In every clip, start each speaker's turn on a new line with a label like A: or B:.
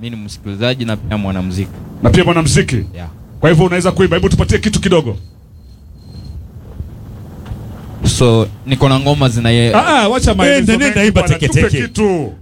A: mi ni msikilizaji na pia mwanamuziki
B: na pia mwanamuziki.
A: yeah.
B: Kwa hivyo unaweza kuimba, hebu tupatie kitu kidogo.
A: so niko na ngoma zinaye
B: Ah, ah, wacha maelezo
C: nenda
B: mengi
C: imba
B: bwana,
C: teke
B: tupe
C: teke.
B: kitu.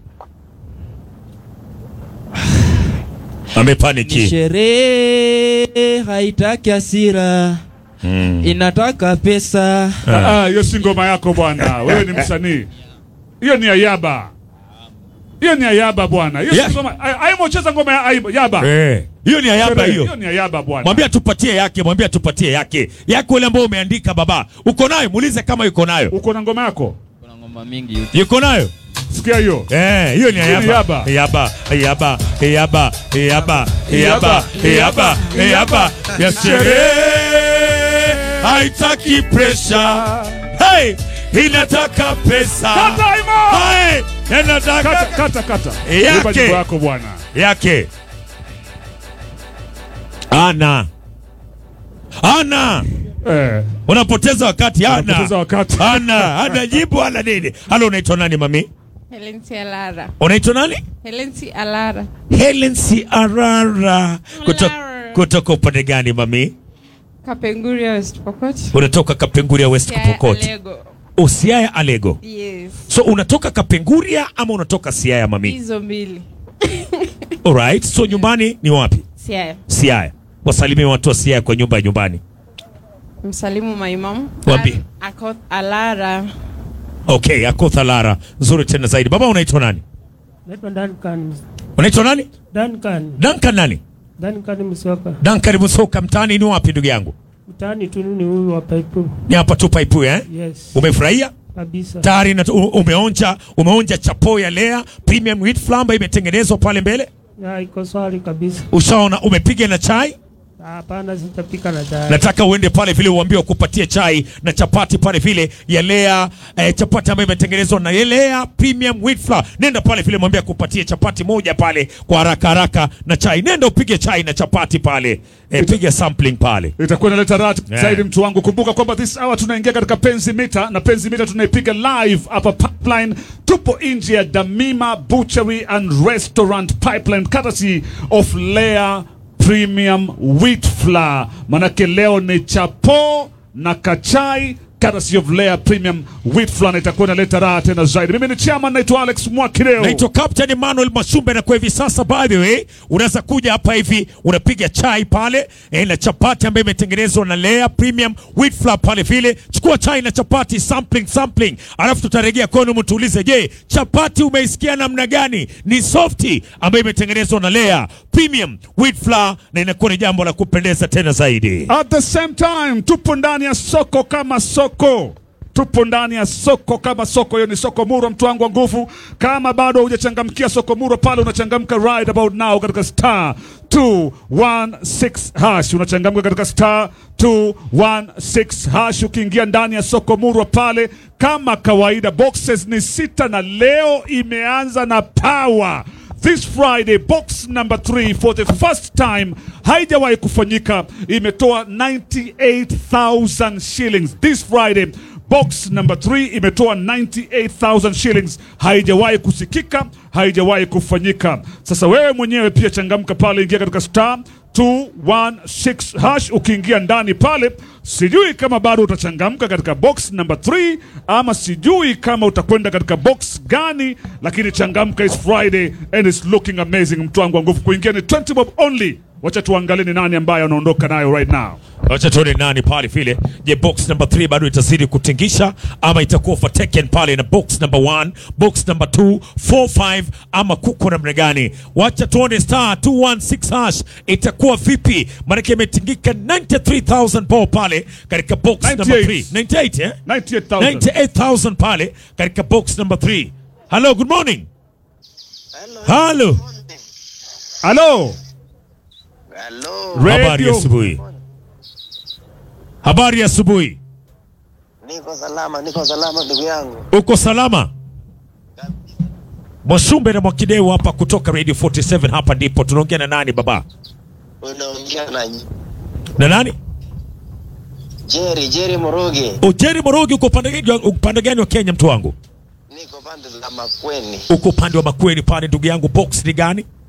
C: amepaniki
A: sherehe haitaki hasira
C: mm.
A: inataka pesa
B: Ah, ah, hiyo si ngoma yako bwana, wewe ni msanii. Hiyo ni Ayaba, hiyo ni Ayaba bwana. Hiyo
C: Yeah.
B: si ngoma. Ay- Ayimo cheza ngoma ya Ayaba. Yaba.
C: Eh, hiyo ni ayaba
B: Sherehe,
C: hiyo
B: Hiyo ni Ayaba bwana.
C: mwambie atupatie yake mwambie atupatie yake yake ule ambao umeandika baba uko nayo muulize kama yuko nayo
B: Uko na ngoma yako?
A: kuna ngoma mingi YouTube.
C: yuko nayo
B: Sikia hiyo.
C: Eh, hiyo ni
B: Hiyo ni
C: ayaba.
B: yaba.
C: Ayaba, ayaba, ayaba, ayaba, ayaba, ayaba, ayaba. Ya sherehe haitaki pressure. Hey, inataka pesa.
B: Kata Ayimo!
C: Hey, inataka
B: Kata kata kata.
C: Yake.
B: Imba nyimbo yako bwana.
C: yake. Ana. Ana.
B: Eh,
C: Unapoteza wakati ana.
B: unapoteza wakati.
C: Ana, ana jibu ana nini? Halo unaitwa nani mami?
D: Helen C. Alara.
C: Unaitwa nani?
D: Helen C. Alara.
C: Helen Ciarara kutoka
D: Alara.
C: kutoka upande gani mami?
D: Kapenguria West Pokot.
C: Unatoka Kapenguria West
D: Siaya
C: Pokot.
D: Alego.
C: Usiaya Alego.
D: Yes.
C: So unatoka Kapenguria ama unatoka Siaya mami?
D: Hizo mbili.
C: Alright. So nyumbani ni wapi?
D: Siaya.
C: Siaya. Wasalimie watu wa Siaya kwa nyumba ya nyumbani.
D: Msalimu maimamu.
C: Wapi?
D: Al- Akoth Alara.
C: Okay, Akotha Lara. Nzuri tena zaidi. Baba unaitwa nani?
E: Naitwa Duncan.
C: Unaitwa nani?
E: Duncan.
C: Duncan nani?
E: Duncan Msoka.
C: Duncan Musoka mtaani ni wapi ndugu yangu?
E: Mtaani tu ni huyu wa Paipu.
C: Ni hapa tu Paipu eh?
E: Yes.
C: Umefurahia?
E: Kabisa.
C: Tayari na- u- umeonja umeonja chapo ya Lea Premium Wheat Flour ambayo imetengenezwa pale mbele?
E: Ya iko swali kabisa.
C: Ushaona umepiga na chai?
E: Hapana, sitapika na chai.
C: Nataka uende pale vile uambie wakupatie chai na chapati pale vile ya Lea eh, chapati ambayo imetengenezwa na Lea Premium Wheat Flour. Nenda pale vile mwambie akupatie chapati moja pale kwa haraka haraka na chai. Nenda upige chai na chapati pale. Eh, piga sampling pale.
B: itakuwa inaleta raha
C: Yeah.
B: zaidi mtu wangu. Kumbuka kwamba this hour tunaingia katika penzi mita na penzi mita tunaipiga live hapa pipeline. Tupo nje ya Damima Butchery and Restaurant Pipeline, courtesy of Lea Premium Wheat Flour. Manake leo ni chapo na kachai courtesy of Lea Premium Wheat Flour, na itakuwa inaleta raha tena zaidi. Mimi ni chairman, naitwa Alex Mwakileo.
C: Naitwa Captain Emmanuel Mashumbe, na kwa hivi sasa, by the way, unaweza kuja hapa hivi unapiga chai pale eh, na chapati ambayo imetengenezwa na Lea Premium Wheat Flour pale vile. Chukua chai na chapati, sampling sampling, alafu tutarejea kwenu mtuulize, je, chapati umeisikia namna gani? Ni softi ambayo imetengenezwa na Lea Premium Wheat Flour, na inakuwa ni jambo la kupendeza tena zaidi.
B: At the same time tupo ndani ya soko kama soko tupo ndani ya soko kama soko. Hiyo ni soko Murwa, mtu wangu wa nguvu. Kama bado hujachangamkia soko Murwa pale, unachangamka right about now katika star 216 hash, unachangamka katika star 216 hash. Ukiingia ndani ya soko Murwa pale, kama kawaida, boxes ni sita na leo imeanza na power This Friday box number 3 for the first time haijawahi kufanyika, imetoa 98,000 shillings. This Friday box number 3 imetoa 98,000 shillings, haijawahi kusikika, haijawahi kufanyika. Sasa wewe mwenyewe pia changamka pale, ingia katika star 216 hash. Ukiingia ndani pale, sijui kama bado utachangamka katika box number 3 ama sijui kama utakwenda katika box gani, lakini changamka, is Friday and it's looking amazing. Mtu wangu wa nguvu, kuingia ni 20 bob only. Wacha tuangalie ni nani ambaye anaondoka nayo right now.
C: Wacha tuone nani pale vile. Je, box number 3 bado itazidi kutingisha ama itakuwa overtaken pale na box number 1, box number 2, 4, 5 ama kuko namna gani? Wacha tuone star 216 hash itakuwa vipi? Maana imetingika 93000 ball pale katika box number 3. 98 eh?
B: 98,000.
C: 98,000 pale katika box number 3. Hello, good morning. Hello.
B: Halo.
F: Halo,
C: Habari ya
B: Radio.
C: asubuhi. Habari ya asubuhi.
F: niko salama, niko salama ndugu yangu.
C: Uko salama? Mwashumbe na Mwakideu hapa kutoka Radio 47 hapa ndipo tunaongea na nani baba?
F: Unaongea na
C: Na nani?
F: Jerry, Jerry Moroge.
C: Ujeri Morogi uko upande gani uko upande gani wa Kenya mtu wangu?
F: Niko pande la Makweni.
C: Uko upande wa Makueni pale ndugu yangu box ni gani?